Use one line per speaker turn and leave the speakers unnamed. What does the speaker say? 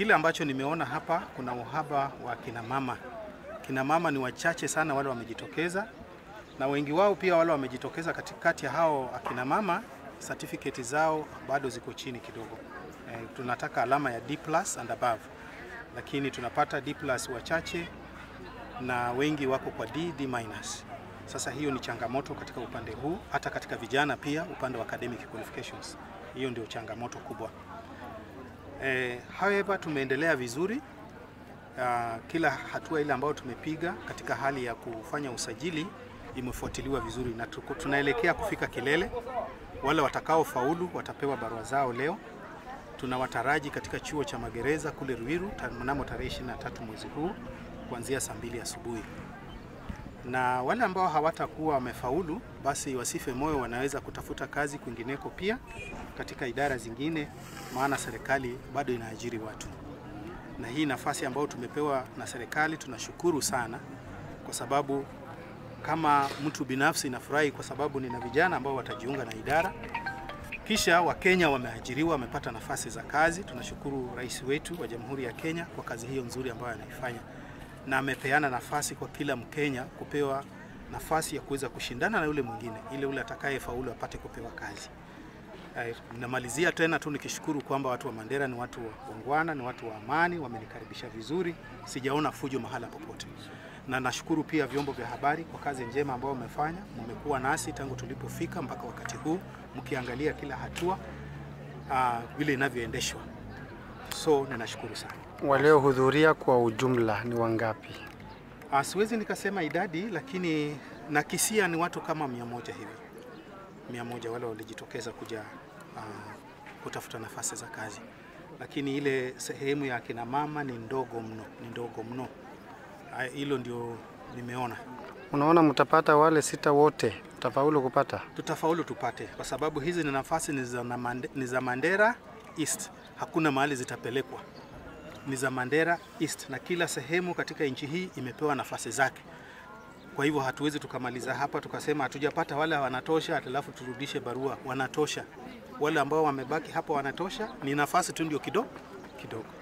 Kile ambacho nimeona hapa, kuna uhaba wa kina mama. Kina mama ni wachache sana wale wamejitokeza, na wengi wao pia wale wamejitokeza katikati ya hao akina mama, certificate zao bado ziko chini kidogo. Eh, tunataka alama ya D+ and above, lakini tunapata D+ wachache na wengi wako kwa D, D-. Sasa hiyo ni changamoto katika upande huu, hata katika vijana pia, upande wa academic qualifications. Hiyo ndio changamoto kubwa. Eh, however tumeendelea vizuri. Uh, kila hatua ile ambayo tumepiga katika hali ya kufanya usajili imefuatiliwa vizuri na tuko, tunaelekea kufika kilele. Wale watakao faulu watapewa barua zao leo. Tunawataraji katika chuo cha magereza kule Ruiru ta- mnamo tarehe 23 mwezi huu kuanzia saa mbili asubuhi na wale ambao hawatakuwa wamefaulu basi wasife moyo, wanaweza kutafuta kazi kwingineko pia katika idara zingine, maana serikali bado inaajiri watu, na hii nafasi ambayo tumepewa na serikali tunashukuru sana, kwa sababu kama mtu binafsi nafurahi kwa sababu nina vijana ambao watajiunga na idara, kisha Wakenya wameajiriwa, wamepata nafasi za kazi. Tunashukuru rais wetu wa Jamhuri ya Kenya kwa kazi hiyo nzuri ambayo anaifanya na amepeana nafasi kwa kila Mkenya kupewa nafasi ya kuweza kushindana na yule mwingine, ile ule atakayefaulu apate kupewa kazi. Eh, Namalizia tena tu nikishukuru kwamba watu wa Mandera ni watu waungwana, ni watu wa amani, wamenikaribisha vizuri, sijaona fujo mahala popote, na nashukuru pia vyombo vya habari kwa kazi njema ambayo wamefanya. Mmekuwa nasi tangu tulipofika mpaka wakati huu, mkiangalia kila hatua ah, vile inavyoendeshwa, so ninashukuru sana.
Waliohudhuria kwa ujumla ni wangapi?
Ah, siwezi nikasema idadi, lakini nakisia ni watu kama mia moja hivi, mia moja wale walijitokeza kuja ah, kutafuta nafasi za kazi, lakini ile sehemu ya akina mama ni ndogo mno, ni ndogo mno. Ah, Hilo ndio nimeona.
Unaona, mtapata wale sita wote, mtafaulu kupata?
Tutafaulu tupate, kwa sababu hizi ni nafasi ni za, na Mande- ni za Mandera East, hakuna mahali zitapelekwa, ni za Mandera East, na kila sehemu katika nchi hii imepewa nafasi zake. Kwa hivyo hatuwezi tukamaliza hapa tukasema hatujapata wale wanatosha, alafu turudishe barua. Wanatosha, wale ambao wamebaki hapa wanatosha, ni nafasi tu ndio kidogo kidogo.